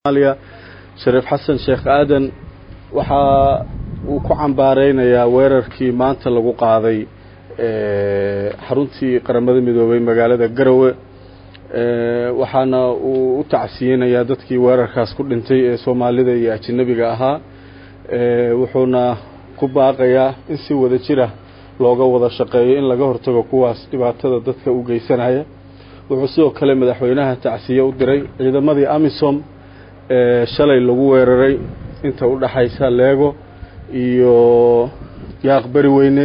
somaaliya shariif xasan sheekh aadan waxa uu ku cambaareynayaa weerarkii maanta lagu qaaday xaruntii qaramada midoobay magaalada garowe waxaana uu u tacsiyeynayaa dadkii weerarkaas ku dhintay ee soomaalida iyo ajanabiga ahaa wuxuuna ku baaqayaa in si wada jira looga wada shaqeeyo in laga hortago kuwaas dhibaatada dadka u geysanaya wuxuu sidoo kale madaxweynaha tacsiye u diray ciidamadii amisom ee shalay lagu weeraray inta u dhaxaysa leego iyo yaaq beri weyne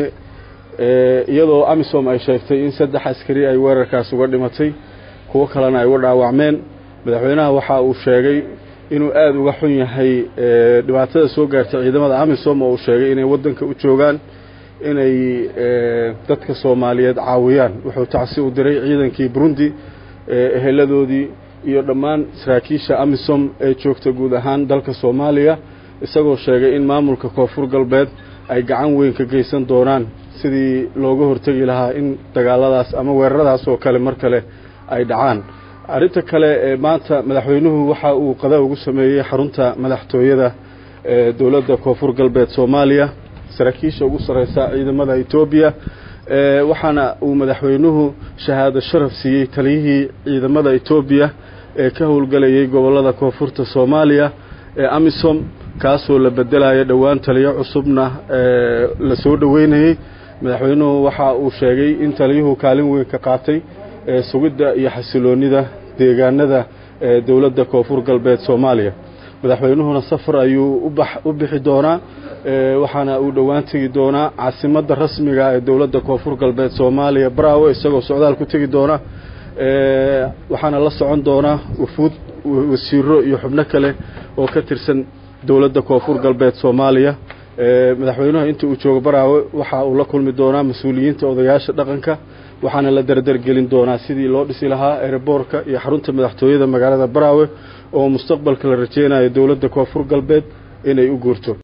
iyadoo amisom ay sheegtay in saddex askari ay weerarkaas uga dhimatay kuwo kalena ay uga dhaawacmeen madaxweynaha waxa uu sheegay inuu aada uga xun yahay dhibaatada soo gaartay ciidamada amisom oo uu sheegay inay waddanka u joogaan inay dadka soomaaliyeed caawiyaan wuxuu tacsi u diray ciidankii burundi eheladoodii iyo dhammaan saraakiisha amisom ee joogta guud ahaan dalka soomaaliya isagoo sheegay in maamulka koonfur galbeed ay gacan weyn ka geysan doonaan sidii looga hortegi lahaa in dagaaladaas ama weeraradaas oo kale mar kale ay dhacaan arrinta kale ee maanta madaxweynuhu waxa uu qada ugu sameeyey xarunta madaxtooyada ee dowladda koonfur galbeed soomaaliya saraakiisha ugu sarreysa ciidamada etoobiya waxaana uu madaxweynuhu shahaado sharaf siiyey taliyihii ciidamada etoobiya ee ka howlgelayay gobollada koonfurta soomaaliya ee amisom kaasoo la bedelaya dhowaan taliyo cusubna la soo dhoweynayey madaxweynuhu waxa uu sheegay in taliyuhu kaalin weyn ka qaatay sugidda iyo xasiloonida deegaanada ee dowladda koonfur galbeed soomaaliya madaxweynuhuna safar ayuu u bixi doonaa waxaana uu dhowaan tegi doonaa caasimadda rasmiga ee dowladda koonfur galbeed soomaaliya braawo isagoo socdaal ku tegi doona waxaana la socon doonaa wufuud wasiiro iyo xubno kale oo ka tirsan dowladda koonfur galbeed soomaaliya madaxweynuhu inta uu joogo baraawe waxa uu la kulmi doonaa mas-uuliyiinta odayaasha dhaqanka waxaana la dardargelin doonaa sidii loo dhisi lahaa ereborka iyo xarunta madaxtooyada magaalada baraawe oo mustaqbalka la rajeynayo dowladda koonfur galbeed inay u guurto